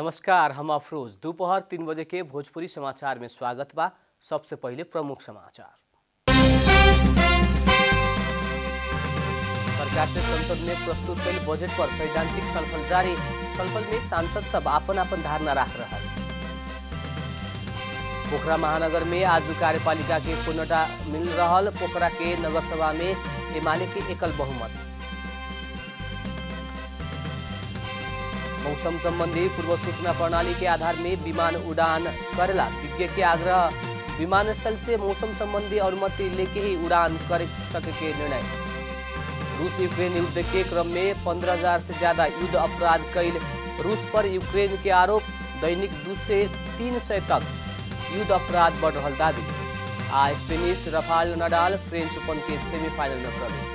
नमस्कार हम अफरोज दोपहर तीन बजे के भोजपुरी समाचार में स्वागत बा सबसे पहले प्रमुख समाचार सरकार से संसद में प्रस्तुत कल बजट पर सैद्धांतिक छलफल जारी छलफल में सांसद सब आपन आपन धारणा राख रहा पोखरा महानगर में आज कार्यपालिका के पूर्णता मिल रहल पोखरा के नगर सभा में एमाले के एकल बहुमत मौसम संबंधी पूर्व सूचना प्रणाली के आधार में विमान उड़ान करेला विज्ञ के आग्रह विमानस्थल से मौसम संबंधी अनुमति लेके ही उड़ान कर सके के निर्णय रूस यूक्रेन युद्ध के क्रम में पंद्रह हजार से ज्यादा युद्ध अपराध कैल रूस पर यूक्रेन के आरोप दैनिक दू से तीन सौ तक युद्ध अपराध बढ़ रहा दावी आ Spanish Rafael Nadal French Open के सेमीफाइनल में प्रवेश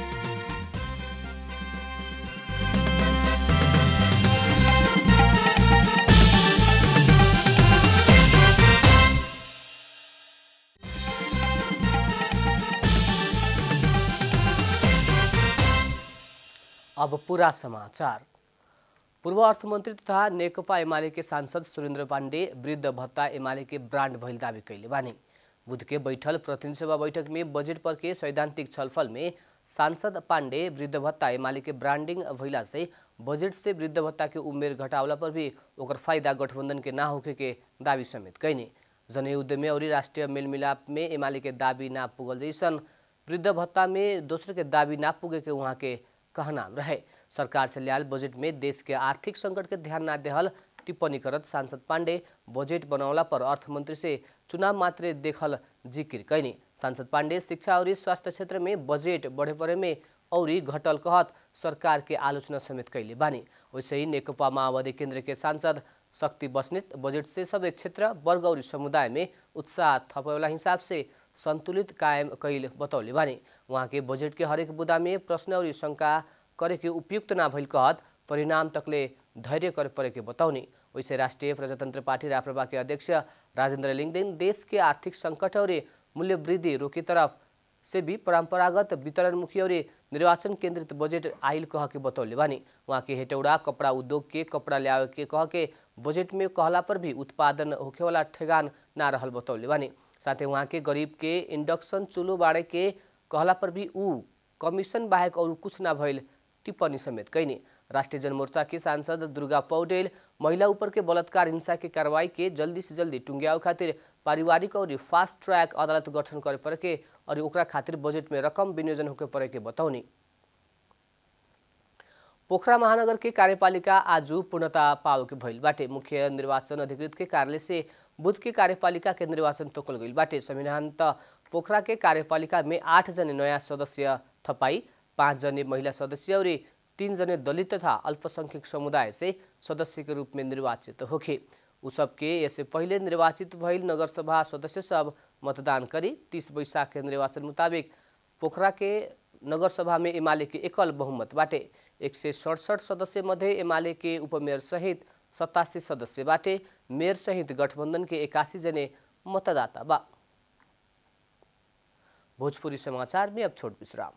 अब पूरा समाचार पूर्व अर्थमन्त्री तथा नेकपा एमाले के सांसद सुरेन्द्र पाण्डे वृद्ध भत्ता एमाले के ब्रांड भइल दावी कैले बानी बुध के बैठल प्रतिनिधि सभा बैठक में बजट पर के सैद्धांतिक छलफल में सांसद पाण्डे वृद्ध भत्ता एमाले के ब्रांडिंग भइला से बजट से वृद्ध भत्ता के उमेर घटावला पर भी ओकर फायदा गठबंधन के ना होखे के दावी समेत कैने जनयुद्ध में और राष्ट्रीय मेलमिलाप में एमाले के दावी ना पुगल जैसन वृद्ध भत्ता में दोसर के दावी ना पुगे के वहाँ के कहना रहे सरकार से लियाल बजट में देश के आर्थिक संकट के ध्यान ना देहल टिप्पणी करत सांसद पाण्डे बजट बनौला पर अर्थमंत्री से चुनाव मात्रे देखल जिक्र कैनी सांसद पाण्डे शिक्षा और स्वास्थ्य क्षेत्र में बजट बढ़े पड़े में और घटल कहत सरकार के आलोचना समेत कैले बानी वैसे ही नेकपा माओवादी केंद्र के सांसद शक्ति बस्नेत बजट से सबै क्षेत्र वर्ग और समुदाय में उत्साह थपेवाला हिसाब से संतुलित कायम कैल बतौले बानी वहाँ के बजट के हरेक बुदा में प्रश्न और शंका करे के उपयुक्त ना भइल कहत परिणाम तकले धैर्य करे पड़े के बताउने वैसे राष्ट्रिय प्रजातन्त्र पार्टी राप्रपा के अध्यक्ष राजेन्द्र लिङदेन देश के आर्थिक संकट और मूल्य वृद्धि रोके तरफ से भी परंपरागत वितरणमुखी और निर्वाचन केंद्रित बजट आइल कह के बतौले बानी वहाँ के हेटौड़ा कपड़ा उद्योग के कपड़ा ल्यावे के कह के बजट में कहला पर भी उत्पादन होखेवाला ठेगान ना रहल बतौले बानी साथै वहाँ के गरीब के इंडक्शन चूल्हो बाँड़े के कहला पर भी ऊ कमीशन बाहेक और कुछ ना भइल टिप्पणी समेत कैने राष्ट्रिय जनमोर्चा के सांसद दुर्गा पौडेल महिला ऊपर के बलात्कार हिंसा के कार्रवाई के जल्दी से जल्दी टुंग्याओ खातिर पारिवारिक और फास्ट ट्रैक अदालत गठन करे पड़े के और ओकरा खातिर बजट में रकम विनियोजन होके पड़े के बताउनी पोखरा महानगर के कार्यपालिका आज पूर्णता पाओ के भइल बाटे मुख्य निर्वाचन अधिकृत के कार्यालय से बुध के कार्यपालिका के निर्वाचन तोकल गइल बाटे संविधान त पोखरा के कार्यपालिका में आठ जने नयाँ सदस्य थपाई पाँच जने महिला सदस्य और तीन जने दलित तथा अल्पसंख्यक समुदाय से सदस्य के रूप में निर्वाचित होखे उ सबके यससे पहिले निर्वाचित भइल नगरसभा सदस्य सब मतदान करी तीस वैशाख के निर्वाचन मुताबिक पोखरा के नगरसभा में एमाले के एकल बहुमत बाटे एक सय सडसठ सदस्य मध्ये एमाले के उपमेयर सहित सतासी सदस्य बाटे मेयर सहित गठबन्धन के एकासी जने मतदाता बा भोजपुरी समाचार में अब छोट विश्राम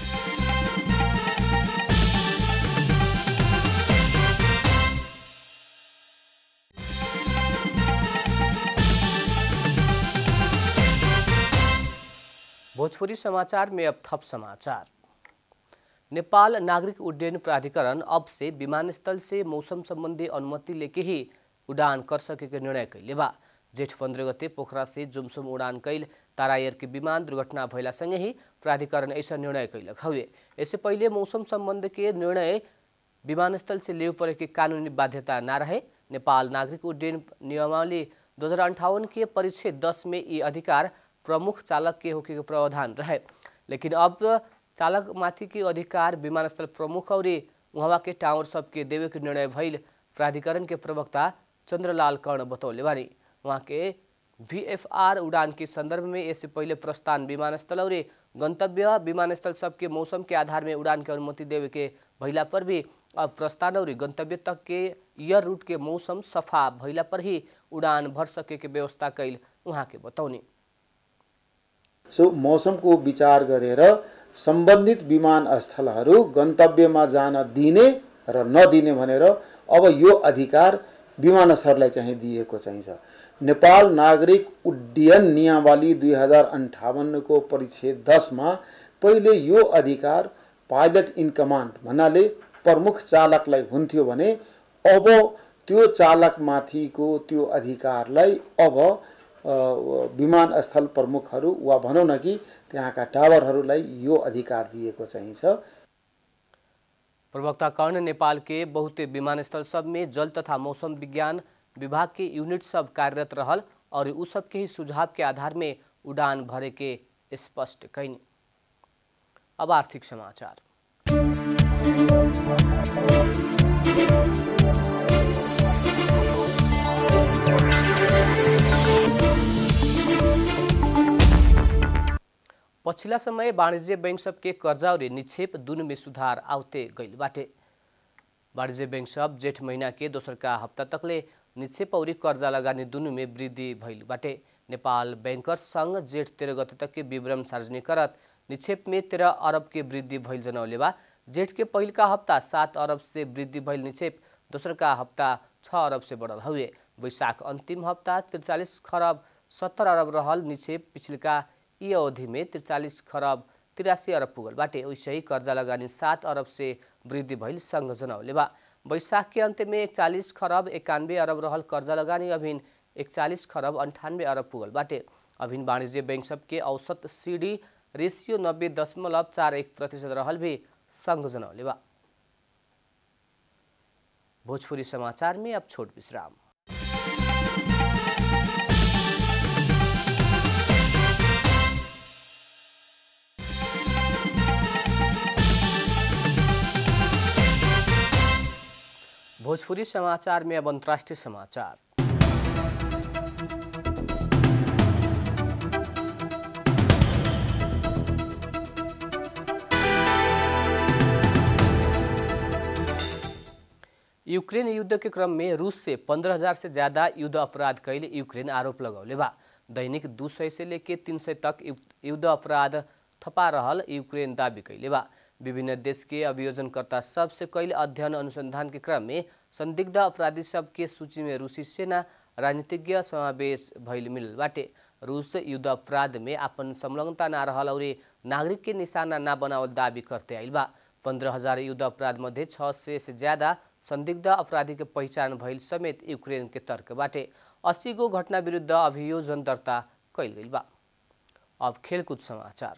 भोजपुरी समाचार में अब थप समाचार नेपाल नागरिक उड्डयन प्राधिकरण अब से विमानस्थल से मौसम संबंधी अनुमति लेके ही उड़ान कर सके के निर्णय कैले बा जेठ पंद्रह गते पोखरा से जुमसुम उड़ान कैल तारा एयर के विमान दुर्घटना भइला सँगै ही प्राधिकरण ऐसा निर्णय कैलक हवे यससे पहिले मौसम सम्बन्ध के निर्णय विमानस्थल से लेव पड़े के कानूनी बाध्यता ना रहे नेपाल नागरिक उड्डयन नियमावली दो हजार अंठावन के परिच्छेद दस में ये अधिकार प्रमुख चालक के होके के प्रावधान रहे लेकिन अब चालक माथि के अधिकार विमानस्थल प्रमुख और उहाँ के टावर सबके देवे के निर्णय भइल प्राधिकरण के प्रवक्ता चन्द्रलाल कर्ण बतौले बानी उहाँ के वीएफआर उड़ान के संदर्भ में इससे पहले प्रस्थान विमानस्थल और गंतव्य विमानस्थल सबके मौसम के आधार में उड़ान के अनुमति देवे के भइला पर भी अब प्रस्थान और गंतव्य तक के एयर रूट के मौसम सफा भइला पर ही उड़ान भर सके के व्यवस्था कैल उहाँ के बताउने सो मौसमको विचार गरेर सम्बन्धित विमानस्थलहरू गन्तव्यमा जान दिने र नदिने भनेर अब यो अधिकार विमानस्थललाई चाहिँ दिएको चाहिन्छ नेपाल नागरिक उड्डयन नियमावली दुई हजार अन्ठाउन्नको परिच्छेद दसमा पहिले यो अधिकार पाइलट इन कमान्ड भन्नाले प्रमुख चालकलाई हुन्थ्यो भने अब त्यो चालकमाथिको त्यो अधिकारलाई अब विमानस्थल प्रमुखहरू वा भनौँ न कि त्यहाँका टावरहरूलाई यो अधिकार दिएको चाहिन्छ प्रवक्ता कर्ण नेपाल के बहुते विमानस्थल सब में जल तथा मौसम विज्ञान विभाग के यूनिट सब कार्यरत रहल और उ सब के ही सुझाव के आधार में उड़ान भरे के स्पष्ट कैनी अब आर्थिक समाचार पछिल्ला समय वाणिज्य बैंक सब के कर्जा और निक्षेप दुनु में सुधार आउते गइल बाटे वाणिज्य बैंक सब जेठ महीना के दोसर का हफ्ता तकले निक्षेप और कर्जा लगानी दुनु में वृद्धि भइल बाटे नेपाल बैंकर्स संघ जेठ तेरह गते तक के विवरण सार्वजनिक करत निक्षेप में तेरह अरब के वृद्धि भइल जनौले बा जेठ के पहिल का हफ्ता सात अरब से वृद्धि भइल निक्षेप दोसर का हफ्ता छः अरब से बढ़ल हुए वैशाख अंतिम हफ्ता तिरचालीस खरब सत्तर अरब रहल निक्षेप पिछलका यी अवधि में त्रिचालिस खरब तिरासी अरब पुगल बाटे वैसे ही कर्जा लगानी सात अरब से वृद्धि भइल सङ्घ जनौले बा वैशाख के अंत में एकचालिस खरब एकानवे अरब रहल कर्जा लगानी अभिन एकचालिस खरब अंठानवे अरब पुगल बाटे अभिन वाणिज्य बैंक सबके औसत सीडी रेशियो नब्बे दशमलव चार एक प्रतिशत रहल भी सङ्घ जनौले बा भोजपुरी समाचार में अब छोट विश्राम भोजपुरी समाचार में अब अंतर्राष्ट्रीय समाचार यूक्रेन युद्ध के क्रम में रूस से पंद्रह हजार से ज्यादा युद्ध अपराध कैले यूक्रेन आरोप लगौले बा दैनिक दू सय से लेके तीन सय तक युद्ध अपराध थपा रहल यूक्रेन दावी कैले बा विभिन्न देश के अभियोजनकर्ता सब से कैले अध्ययन अनुसंधान के क्रम में संदिग्ध अपराधी सब के सूची में रूसी सेना राजनीतिज्ञ समावेश भइल मिलल बाटे रूस युद्ध अपराध में अपन संलग्नता ना रहल और नागरिक के निशाना ना बनावल दावी करते आइल बा पंद्रह हजार युद्ध अपराध मध्ये छ सय से ज्यादा संदिग्ध अपराधी के पहिचान भइल समेत यूक्रेन के तर्क बाटे अस्सी गो घटना विरुद्ध अभियोजन दर्ता कैल गइल बा अब खेलकुद समाचार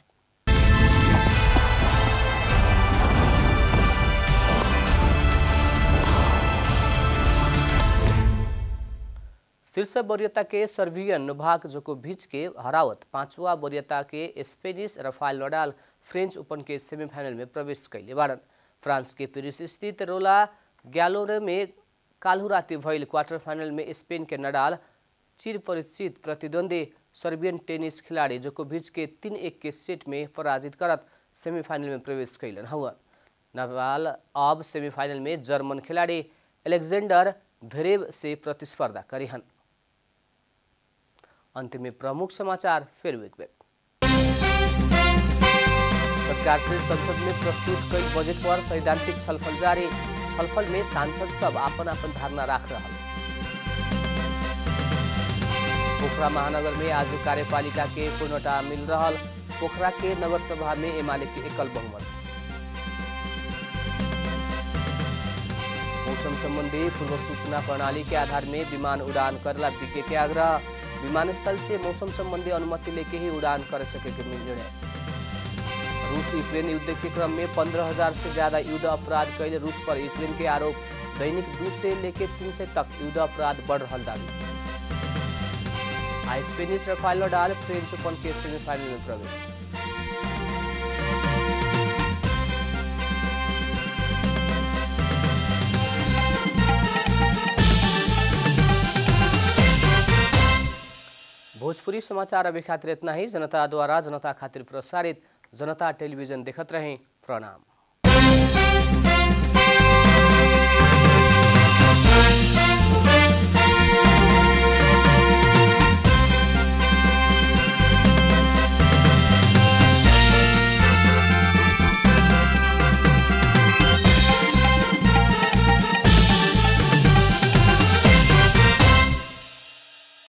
शीर्ष वरीयता के सर्बियन नोभाक जोकोभिच के हरावत पांचवा वरीयता के Spanish Rafael Nadal French Open के सेमीफाइनल में प्रवेश कैले बाड़न फ्रांस के पेरिस स्थित रोला ग्यालोरे में काल्हु राति भइल क्वार्टर फाइनल में स्पेन के नडाल चिर परिचित प्रतिद्वंदी सर्बियन टेनिस खिलाड़ी जोकोभिच के तीन एक के सेट में पराजित करत सेमीफाइनल में प्रवेश कैलन हुआ नडाल अब सेमीफाइनल में जर्मन खिलाड़ी एलेक्जेंडर भेरेव से प्रतिस्पर्धा करिहन अंत में प्रमुख समाचार फिर एक बेर सरकार से संसद में प्रस्तुत कई बजट पर सैद्धांतिक छलफल जारी छलफल में सांसद सब आपन आपन धारणा राख रहा पोखरा महानगर में आज कार्यपालिका के पूर्णता मिल रहा पोखरा के नगर सभा में एमाले के एकल बहुमत मौसम संबंधी पूर्व सूचना प्रणाली के आधार में विमान उड़ान करला विज्ञ के आग्रह विमानस्थल से मौसम संबंधी अनुमति लेके ही उड़ान कर सके के निर्णय रूस यूक्रेन युद्ध के क्रम में पंद्रह हजार से ज्यादा युद्ध अपराध कैले रूस पर यूक्रेन के आरोप दैनिक दू से लेके तीन सौ तक युद्ध अपराध बढ़ रहा दावी आई Spanish Rafael Nadal French Open के सेमीफाइनल में प्रवेश भोजपुरी समाचार अभी खातिर इतना ही जनता द्वारा जनता खातिर प्रसारित जनता टेलीविजन देखत रहें प्रणाम